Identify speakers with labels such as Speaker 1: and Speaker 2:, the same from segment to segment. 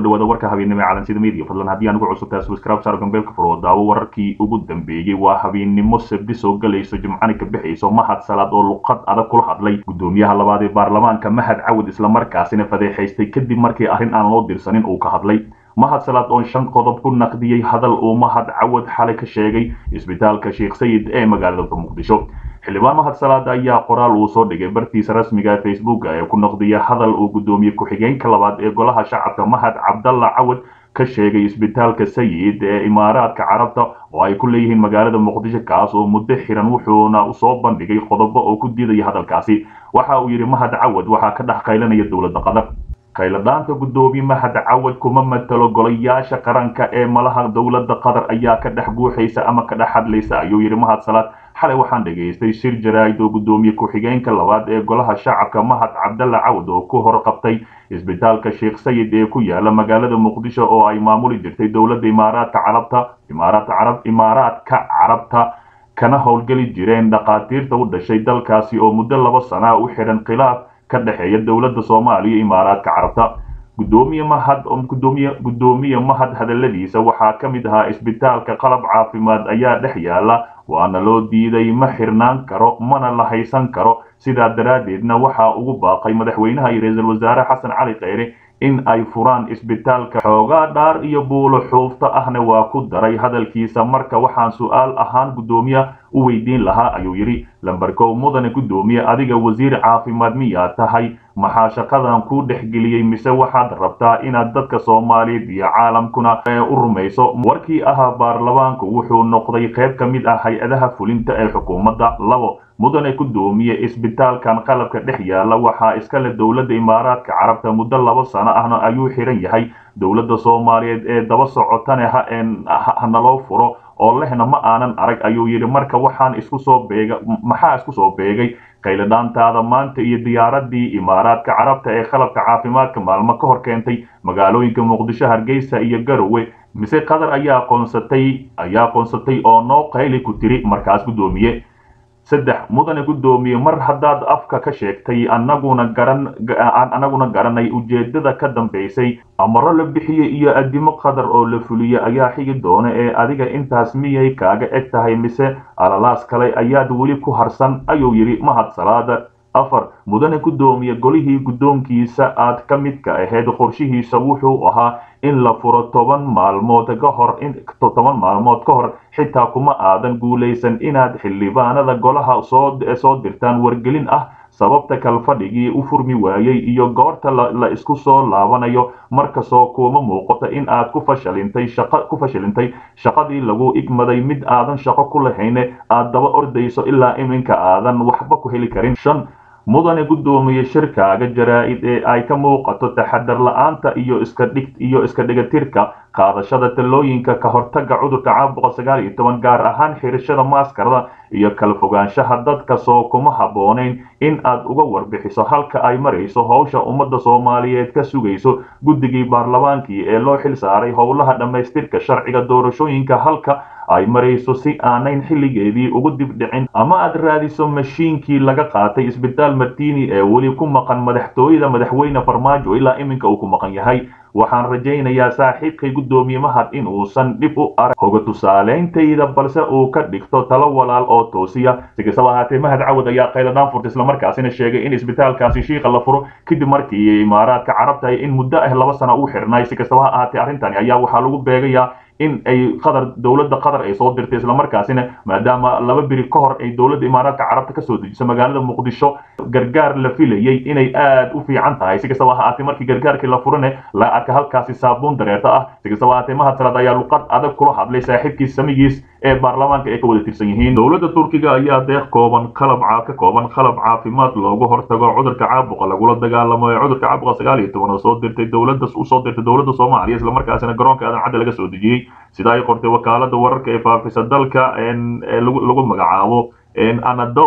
Speaker 1: dhawaada warka habeennimo ee calansida media fadlan haddii aan ugu cusubtahay subscribe saar gambeelka furo daawo wararkii ugu dambeeyey waa habeennimo sabdi soo galayso jimcani ka bixayso mahad salaad oo luqad adag kula hadlay gudoomiyaha labaad ee baarlamaanka mahad cawad islamarkaasina fadeexaystay kadib markii arrin aan loo dirsanin uu ka hadlay mahad salaad oo shan qodob ku naqdiyey hadal uu mahad cawad xalay ka sheegay isbitaalka sheekh sayid ee magaalada muqdisho xildhibaan mahad salaad ayaa qoraal uu soo dhigay bartiisa rasmiga ee facebooka ee ku noqdiya hadal uu gudoomiye ku-xigeenka labaad ee golaha shacabka mahad cabdalla cawad ka sheegay isbitaalka sayid ee imaaraadka carabta oo ay ku leeyihiin magaalada muqdisho kaas oo muddo xiran wuxuuna usoo bandhigay qodobo oo ku diidaya hadalkaasi waxa uu yidhi mahad cawad waxaa ka dhex qaylanaya dowladda qatar khayladhaanta gudoomiye mahad cawad kuma matalo golayaasha qaranka ee malaha dowladda qatar ayaa ka dhex guuxaysa ama ka dhex hadlaysa ayuu yidhi mahad salaad xalay waxaan dhegaystay shir jaraa'id oo gudoomiye ku-xigeenka labaad ee golaha shacabka mahad cabdalla cawad oo ku hor qabtay isbitaalka sheekh sayid ee ku yaala magaalada muqdisho oo ay maamuli jirtay dowladda imaaraadka carabta imaaraadka carab imaaraadka carabta kana howlgeli jireen dhakhaatiirta u dhashay dalkaasi oo muddo laba sana u xidhan khilaaf ka dhexeeya dowladda soomaaliya iyo imaaraadka carabta gudoomiye mahad gudoomiye gudoomiye mahad hadaladiisa waxaa ka mid ahaa isbitaalka qalab caafimaad ayaa dhex yaala waana loo diiday ma xirnaan karo mana la haysan karo sidaa daraaddeedna waxaa ugu baaqay madaxweynaha iyo ra-iisul wasaare xasan cali kheyre in ay furaan isbitaalka xoogaa dhaar iyo buulo xuufta ahna waa ku daray hadalkiisa marka waxaan su-aal ahaan gudoomiye u weydiin lahaa ayuu yidhi lambarkow mudane gudoomiye adiga wasiir caafimaad miyaa tahay maxaa shaqadan kuu dhexgeliyey mise waxaad rabtaa inaad dadka soomaaliyeed iyo caalamkuna u rumayso warkii ahaa baarlamaanku wuxuu noqday qayb ka mid ah hay-adaha fulinta ee xukuumadda labo mudane gudoomiye isbitaalkan qalabka dhex yaala waxaa iskale dowladda imaaraadka carabta muddo laba sano ahna ayuu xiran yahay dowladda soomaaliyeed ee daba socotane hanaloo furo oo lehna ma aanan arag ayuu yidhi marka waxaan isku soo beega maxaa isku soo beegay qayladhaantaada maanta iyo diyaaradii imaaraadka carabta ee qalabka caafimaadka maalmo ka hor keentay magaalooyinka muqdisho hargeysa iyo garowe mise qatar ayaa qoonsatay ayaa qoonsatay oo noo qayli ku tiri markaas gudoomiye saddex mudane gudoomiye mar haddaad afka ka sheegtay anaguna garan anaguna garanay ujeedada ka dambaysay amaro la bixiyey iyo addimo qadar oo la fuliyey ayaa xigi doona ee adiga intaas miyay kaaga eg tahay mise alalaas kale ayaad weli ku harsan ayuu yidhi mahad salaada afar mudane gudoomiye golihii guddoonkiisa aad ka midka ahayd qorshihiisa wuxuu ahaa in la furo toban maalmood ka hor toban maalmood ka hor xitaa kuma aadan guulaysan inaad xildhibaanada golaha soo soo dirtaan wargelin ah sababta kalfadhigii u furmi waayey iyo goorta la isku soo laabanayo markasoo kuma muuqato in aad ku fashilintay shaqa ku fashilintay shaqadii lagu igmaday mid aadan shaqo ku lahayne aad daba ordayso ilaa iminka aadan waxba ku heli karin shan mudane gudoomiye shirkaaga jaraa'id ee ay ka muuqato taxadar la-aanta iyo iska dhig iyo iska dhigatirka qaadashada talooyinka ka hortaga cudurka caabuqa sagaal iyo toban gaar ahaan xirashada maaskarada iyo kala fogaanshaha dadka soo kuma habboonayn in aad uga warbixiso halka ay marayso howsha ummadda soomaaliyeed ka sugayso guddigii baarlamaankii ee loo xil saaray howlaha dhammaystirka sharciga doorashooyinka halka ay marayso si aanayn xilligeedii ugu dibdhicin ama aad raadiso mashiinkii laga qaatay isbitaal martini ee weli ku maqan madaxtooyada madaxweyne farmaajo ilaa iminka uu ku maqan yahay waxaan rajaynayaa saaxiibkay guddoomiye mahad in uusan dhib u arag hoga tusaaleyntayda balse uu ka dhigto talo walaal oo toosiya si kastaba ahaatee mahad cawad ayaa qayladhaan furta islamarkaasina sheegay in isbitaalkaasi shiika la furo kadib markii imaaraadka carabta in muddo ah laba sana u xirnay si kastaba ha ahaatee arrintani ayaa waxaa lagu beegayaa in ay qatar dowladda qatar ay soo dirtay islamarkaasina maadaama laba beri ka hor ay dowladda imaaraadka carabta kasoo dejiso magaalada muqdisho gargaar la filayey inay aad u fiican tahay si kastaba ha ahaatee markii gargaarkii la furane la arka halkaasi saabuun dareerta ah si kastaba ha ahaatee mahad salaad ayaa luqad adag kula hadlay saaxiibkiis samigiis ee baarlamaanka ay ka wada tirsan yihiin dowladda turkiga ayaa deeq kooban qalab ka kooban qalab caafimaad loogu hortago cudurka caabuqa lagula dagaalamo ee cudurka caabuqa sagaal iyo toban oo soo dirtay dowladda usoo dirtay dowladda soomaaliya islamarkaasina garoonka aadan cadde laga soo dejiyey sida ay qortay wakaalada wararka ee faafisa dalka lagu magacaabo anadolu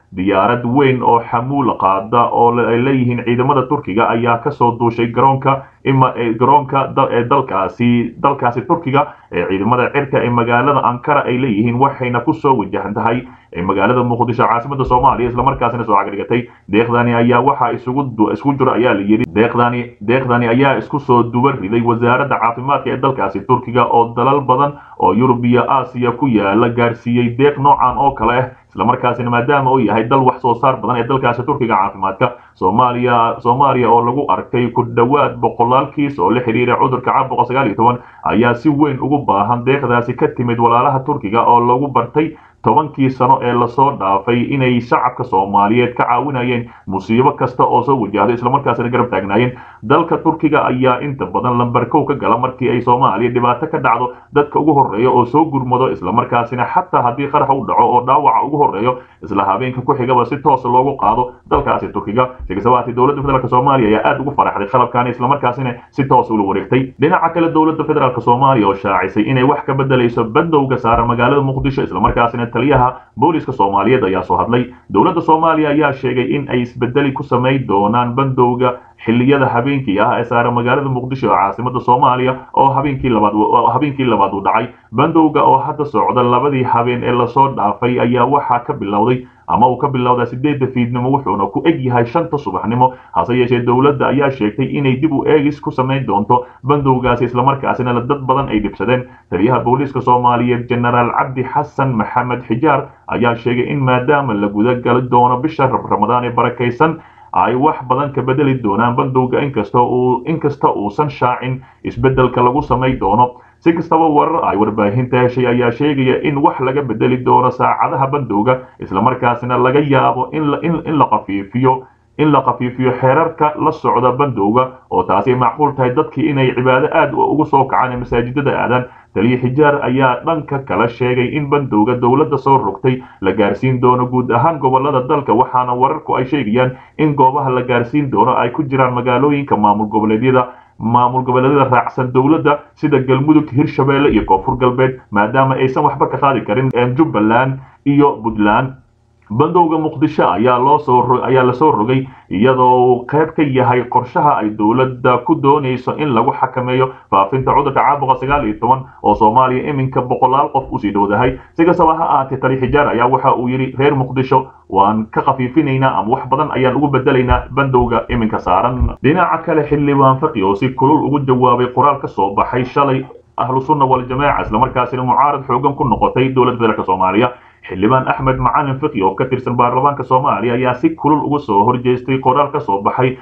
Speaker 1: diyaarad weyn oo xamuul qaada oo ay leeyihiin ciidamada turkiga ayaa kasoo duushay garoonka ima garoonka ee dalkaasi dalkaasi turkiga ee ciidamada cirka ee magaalada ankara ay leeyihiin waxayna kusoo wajahan tahay magaalada muqdisho caasimada soomaaliya islamarkaasina soo cagdhigatay deeqdani ayaa waxaa isugu isku jiro ayaa la yidhi deeqdani deeqdani ayaa isku soo duba riday wasaaradda caafimaadka ee dalkaasi turkiga oo dalal badan oo yurub iyo aasiya ku yaala gaarsiiyey deeq noocan oo kale ah islamarkaasina maadaama uu yahay dal wax soo saar badan ee dalkaasi turkiga caafimaadka soomaaliya soomaaliya oo lagu arkay ku dhowaad boqolaal kiis oo la xidhiira cudurka caabuqa sagaal iyo toban ayaa si weyn ugu baahan deeqdaasi ka timid walaalaha turkiga oo lagu bartay tobankii sano ee lasoo dhaafay inay shacabka soomaaliyeed ka caawinayeen musiibo kasta oo soo wajahdo islamarkaasina garab taagnaayeen dalka turkiga ayaa inta badan lambar kow ka gala markii ay soomaaliya dhibaato ka dhacdo dadka ugu horreeya oo soo gurmado islamarkaasina xataa haddii qarax u dhaco oo dhaawaca ugu horreeyo isla habeenka ku xigaba si toosa loogu qaado dalkaasi turkiga sigasabahaatee dowladda federaalk soomaaliya ayaa aad ugu faraxday qalabkaani islamarkaasina si toosa ula wareegtay dhinaca kale dowladda federaalk soomaaliya oo shaacisay inay wax ka bedelayso bandowga saaran magaalada muqdisho islamarkaasina taliyaha booliska soomaaliyeed ayaa soo hadlay dowladda soomaaliya ayaa sheegay in ay isbedeli ku samayn doonaan bandowga xilliyada habeenkii ah ee saaran magaalada muqdisho ee caasimada soomaaliya oo habeenkii labaad habeenkii labaad uu dhacay bandowga oo hadda socda labadii habeen ee lasoo dhaafay ayaa waxaa ka bilowday ama uu ka bilowdaa sideedda fiidnimo wuxuuna ku eg yahay shanta subaxnimo hase yeeshee dowladda ayaa sheegtay inay dib u eegis ku samayn doonto bandowgaasi islamarkaasina dad badan ay dhibsadeen taliyaha booliiska soomaaliyeed jenaraal cabdi xasan maxamed xijaar ayaa sheegay in maadaama la gudagali doono bisha ramadaan ee barakaysan ay wax badan ka bedeli doonaan bandowga inkasta uu inkasta uusan shaacin isbeddelka lagu samay doono si kastaba warar ay warbaahinta heshay ayaa sheegaya in wax laga bedeli doono saacadaha bandowga islamarkaasina laga yaabo in la qafiifiyo in la qafiifiyo xeerarka la socda bandowga oo taasi macquul tahay dadkii inay cibaado aad ugu soo kacaan ee masaajidada aadaan taliya xijaar ayaa dhanka kala sheegay in bandowga dowladda soo rogtay la gaarsiin doono guud ahaan gobolada dalka waxaana wararku ay sheegayaan in goobaha la gaarsiin doono ay ku jiraan magaalooyinka maamul goboleedyada maamul goboleedyada raacsan dowladda sida galmudug hirshabeelle iyo koonfur galbeed maadaama aysan waxba ka qaadi karin jubbaland iyo puntland bandowga muqdisho ayaa loo soo ayaa lasoo rogay iyadoo qayb ka yahay qorshaha ay dowladda ku doonayso in lagu xakameeyo faafinta cudurka caabuqa sagaal iyo toban oo soomaaliya iminka boqolaal qof usii dhowdahay si kastaba ha ahaatee tali xijaar ayaa waxa uu yidhi reer muqdisho waan ka khafiifinaynaa ama wax badan ayaan ugu bedelaynaa bandowga iminka saaran dhinaca kale xildhibaan faqi oo si kulul ugu jawaabay qoraal ka soo baxay shalay ahlu sunna waljamaaca islamarkaasina mucaarad xoogan ku noqotay dowladda federaalk soomaaliya xildhibaan axmed macalin fiqi oo ka tirsan baarlamaanka soomaaliya ayaa si kulul uga soo horjeestay qoraal ka soo baxay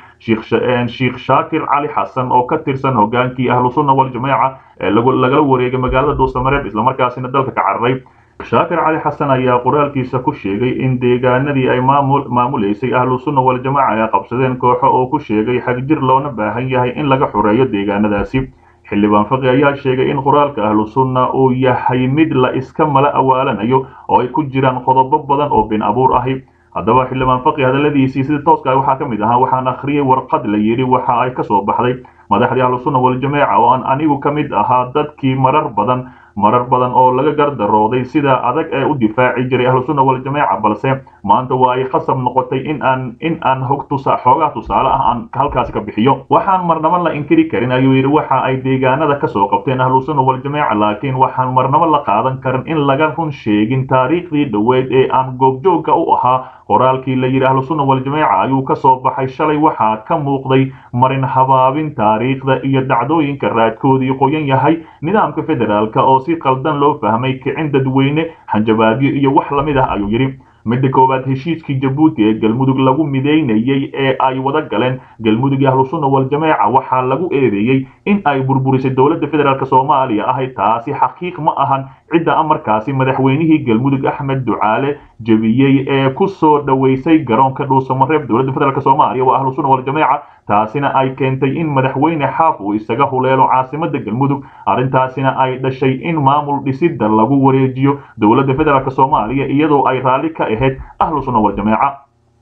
Speaker 1: sheikh shaakir cali xasan oo ka tirsan hogaankii ahlu sunna waljamaaca ee lagala wareegay magaalada dhuusamareeb islamarkaasina dalka ka cararay shaakir cali xasan ayaa qoraalkiisa ku sheegay in deegaanadii ay maamuleysay ahlu sunna waljamaaca ay qabsadeen kooxo oo ku sheegay xagjir loona baahan yahay in laga xoreeyo deegaanadaasi xildhibaan faqi ayaa sheegay in qoraalka ahlu sunna uu yahay mid la iska mala awaalanayo oo ay ku jiraan qodobo badan oo been abuur ahi haddaba xildhibaan faqi hadalladiisii sida tooska waxaa ka mid ahaa waxaan akhriyey warqad la yidhi waxa ay ka soo baxday madaxdii ahlu sunna waljamaaca oo aan anigu ka mid ahaa dadkii marar badan marar badan oo laga gardarooday sida adag ee u difaaci jiray ahlu sunna waljamaaca balse maanta waa ay khasab noqotay in aan in aan hog tusa xoogaa tusaale ah aan halkaasi ka bixiyo waxaan marnaba la inkiri karin ayuu yidhi waxa ay deegaanada ka soo qabteen ahlu sunna waljamaaca laakiin waxaan marnaba la qaadan karin in laga run sheegin taariikhdii dhoweyd ee aan goobjoogga u ahaa qoraalkii la yidhi ahlu sunna waljamaaca ayuu ka soo baxay shalay waxaa ka muuqday marin habaabin taariikhda iyo dhacdooyinka raadkoodii qoyan yahay nidaamka federaalka oo si qaldan loo fahmay kicin dadweyne hanjabaadyo iyo wax lamid ah ayuu yidhi midda koowaad heshiiskii jabuuti ee galmudug lagu midaynayey ee ay wada galeen galmudug iyo ahlu sunna waljamaaca waxaa lagu eedeeyey in ay burburisay dowladda federaalk soomaaliya ahay taasi xaqiiq ma ahan cidda amarkaasi madaxweynihii galmudug axmed ducaale jebiyey ee ku soo dhoweysay garoonka dhuusamareeb dowladda federaalk soomaaliya waa ahlu sunna waljamaaca taasina ay keentay in madaxweyne xaaf uu isaga huleelo caasimada galmudug arrintaasina ay dhashay in maamul dhisidda lagu wareejiyo dowladda federaalk soomaaliya iyadoo ay raalli ka ahayd ahlu sunna waljamaaca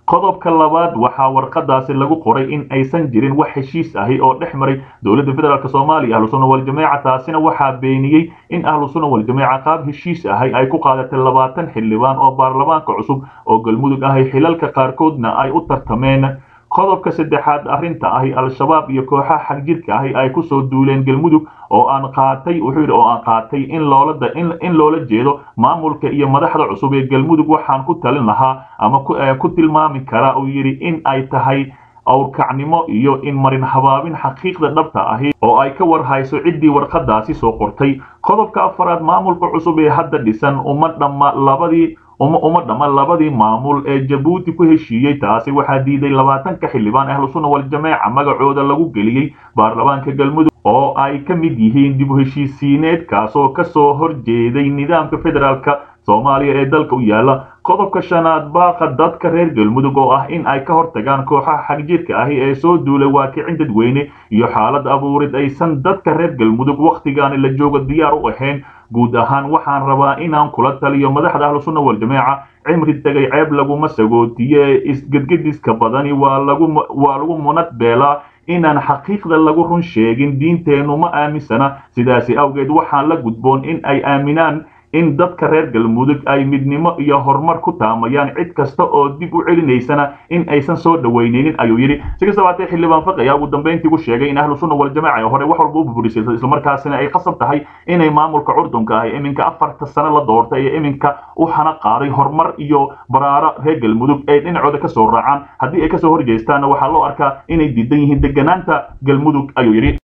Speaker 1: qodobka labaad waxaa warqadaasi lagu qoray in aysan jirin wax heshiis ahi oo dhex maray dowladda federaalk soomaaliya ahlu sunna waljamaaca taasina waxaa beeniyey in ahlu sunna waljamaaca qaab heshiis ahi ay ku qaadatay labaatan xildhibaan oo baarlamaanka cusub oo galmudug ahi xilalka qaarkoodna ay u tartameen qodobka saddexaad arrinta ahi al-shabaab iyo kooxaha xagjirka ahi ay kusoo duuleen galmudug oo aan qaatay wuxuu yidhi oo aan qaatay in loola in loola jeedo maamulka iyo madaxda cusub ee galmudug waxaan ku talin lahaa ama ku tilmaami karaa uu yidhi in ay tahay awrkacnimo iyo in marin habaabin xaqiiqda dhabta ahi oo ay ka war hayso ciddii warqadaasi soo qortay qodobka afaraad maamulka cusub ee hadda dhisan uma dhamma labadii uma dhamma labadii maamul ee jabuuti ku heshiiyey taasi waxaa diiday labaatanka xildhibaan ahlu sunna waljamaaca magacooda lagu geliyey baarlamaanka galmudug oo ay ka mid yihiin dib u heshiisiineed kaasoo kasoo horjeeday nidaamka federaalka soomaaliya ee dalka u yaala qodobka shanaad baaqa dadka reer galmudug oo ah in ay ka hortagaan kooxaha xagjirka ahi ee soo duulay waakicin dadweyne iyo xaalad abuurid aysan dadka reer galmudug wakhtigaani la jooga diyaar u ahayn guud ahaan waxaan rabaa inaan kula taliyo madaxda ahlu sunna waljamaaca cimri tegay ceeb laguma sagootiye isgedgediska badani waa lagu waa lagu munad beelaa inaan xaqiiqda lagu run sheegin diinteennu ma aaminsana sidaasi awgeed waxaan la gudboon in ay aaminaan in dadka reer galmudug ay midnimo iyo horumar ku taamayaan cid kasta oo dib u celinaysana in aysan soo dhaweyneynin ayuu yidhi si kastaba hatee xildhibaan faqi ayaa ugu dambayntii ku sheegay in ahlu sunna waljamaaca ee hore wax walba u buburisay islamarkaasina ay qasab tahay inay maamulka curdunka ah iminka afarta sano la doortay ee iminka u xana qaaday horumar iyo baraaro reer galmudug ay dhinacooda kasoo raacaan haddii ay kasoo horjeystaanna waxaa loo arkaa inay diidan yihiin deganaanta galmudug ayuu yidhi